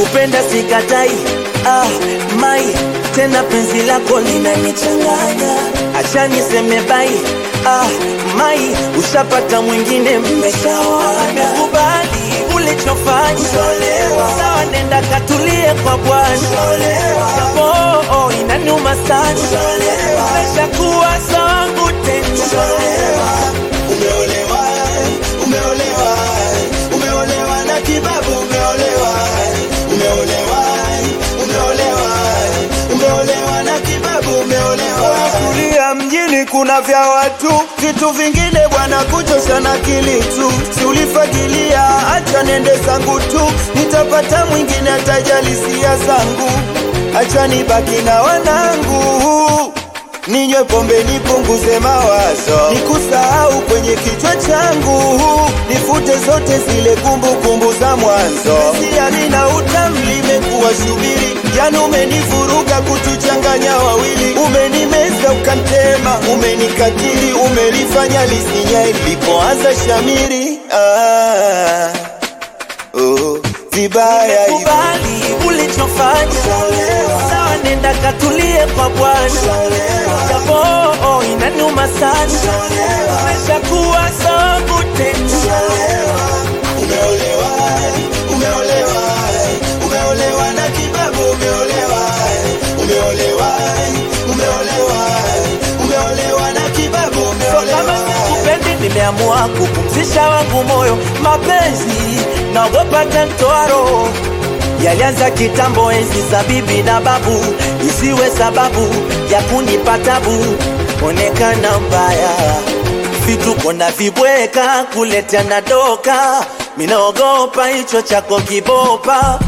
kupenda sikatai, ah, mai tena penzi lako linanichanganya, acha niseme bai, ah, mai ushapata mwingine, mmeshawana. Kubali ulichofanya, sawa, nenda katulie kwa Bwana, japo oh, inaniuma sana, umeshakuwa sangu tena. Umeolewa, umeolewa, umeolewa na kibabu, umeolewa, umeolewa, umeolewa, umeolewa na kibabu, umeolewa. Kulia mjini kuna vya watu, vitu vingine bwana kuchosha na akili tu. Si ulifagilia, acha nende zangu tu, nitapata mwingine atajali sia zangu, acha nibaki na wanangu ninywe pombe nipunguze mawazo, nikusahau kwenye kichwa changu, nifute zote zile kumbukumbu za mwanzo. Siari na utamu limekuwa shubiri, jana umenivuruga kutuchanganya wawili, umenimeza ukantema, umenikatili, umelifanya lisinya ilipoanza shamiri. Ah, oh, vibaya hivi. Kubali ulichofanya, sawa, nenda katulie kwa Bwana, japo oh, inaniuma sana, umeshakuwa sangu tena. Umeolewa, umeolewa, umeolewa na kibabu, umeolewa, umeolewa, umeolewa, umeolewa na kibabu, Kama umeolewa. sikupendi, nimeamua kupumzisha wangu moyo, mapenzi naogopa tantoa roho yalianza kitambo, enzi za bibi na babu, isiwe sababu ya kunipa tabu, onekana mbaya, vituko na vibweka, kuletea na doka, minaogopa hicho chako kibopa.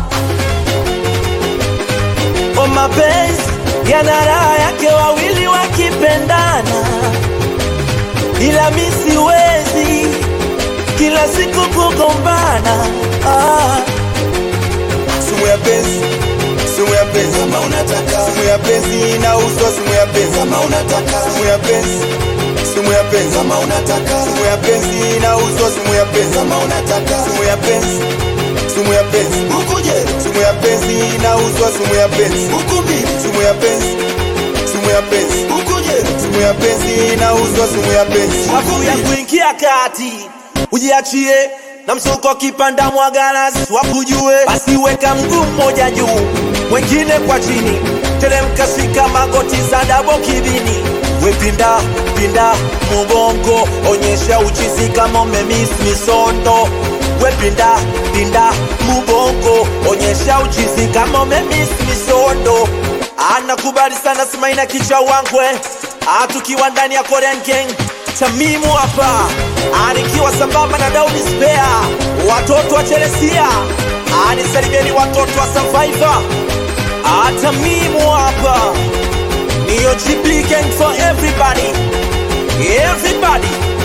O, mapenzi yana raha yake, wawili wakipendana, ila mi siwezi kila siku kugombana ah. Simu ya penzi, simu ya penzi kama unataka. Simu ya penzi inauzwa, simu ya penzi kama unataka. Simu ya penzi, simu ya penzi kama unataka. Simu ya penzi inauzwa, simu ya penzi kama unataka. Simu ya penzi, simu ya penzi ukuje. Simu ya penzi inauzwa, simu ya penzi ukumbi. Simu ya penzi, simu ya penzi ukuje. Simu ya penzi inauzwa, simu ya penzi Afu ya kuingia kati ujiachie na msuko kipanda mwagaras wakujue, basi weka mguu mmoja juu mwengine kwa chini, teremka shika magoti za dabo kibini, wepinda pinda mugongo, onyesha uchizi kama umemis misondo, wepinda pinda mugongo, onyesha uchizi kama umemis misondo. Anakubali sana Smaina kicha wangwe Ah, tukiwa ndani ya Korean Gang Tamimu hapa anikiwa sambamba na Daudi Spare, watoto wa Chelesia anisalimieni watoto wa Survivor. Ah, Tamimu hapa niyo GP Gang for everybody, everybody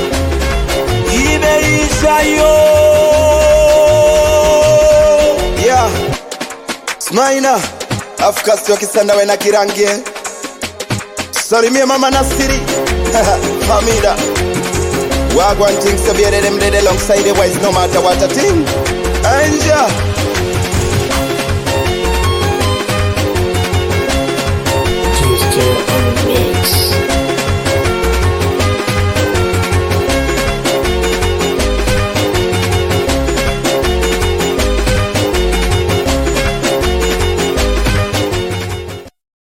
imeisha yo Yeah. Smaina Afkasi wa kisanda we na kirangi Salimie mama Nasiri Hamida Wagwan things to be them dead alongside the wise no matter what a thing Anja